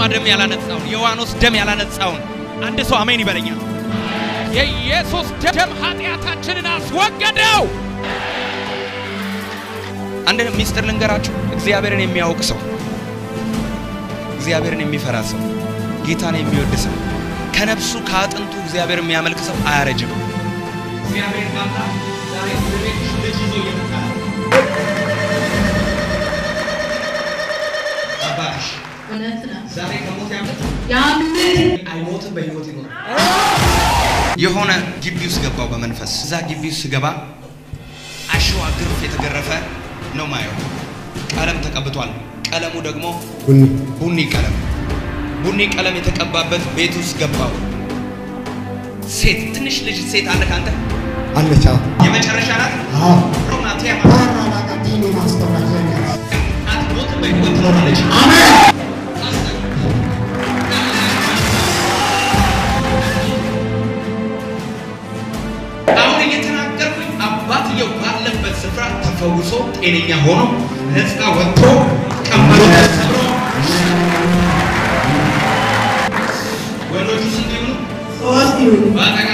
ደም ያላነጻውን የዋኖስ ደም ያላነጻውን አንድ ሰው አሜን ይበለኛል። የኢየሱስ ደም ኃጢአታችንን አስወገደው። አንድ ሚስጥር ልንገራችሁ። እግዚአብሔርን የሚያውቅ ሰው፣ እግዚአብሔርን የሚፈራ ሰው፣ ጌታን የሚወድ ሰው፣ ከነፍሱ ከአጥንቱ እግዚአብሔር የሚያመልክ ሰው አያረጅም። እግዚአብሔር ካላ ዛሬ ወደ ቤትሽ ልጅ ይዞ እየመጣ ነው። አባትሽ እውነት ነው። ዛሬ ከሞት ያመልጥ ያምን አይሞትም፣ በህይወት ይኖራል። የሆነ ግቢ ውስጥ ገባው በመንፈስ እዛ ግቢ ውስጥ ስገባ አሸዋ ግርፍ የተገረፈ ነው ማየው። ቀለም ተቀብቷል። ቀለሙ ደግሞ ቡኒ ቡኒ ቀለም ቡኒ ቀለም የተቀባበት ቤት ውስጥ ገባው። ሴት ትንሽ ልጅ ሴት አለ ካንተ አለች። አዎ የመጨረሻ ናት። አዎ ሮማቲያ ራራቃቴኒ ማስተራጀኛ አትሞትም፣ በህይወት ትኖራለች። አሁን እየተናገርኩኝ አባትየው ባለበት ስፍራ ተፈውሶ ጤነኛ ሆኖ ነፃ ወጥቶ ቀንበሩ ተሰብሮ ወንዶቹ ስንት ይሆኑ? ሶስት ይሁን በአጠገብ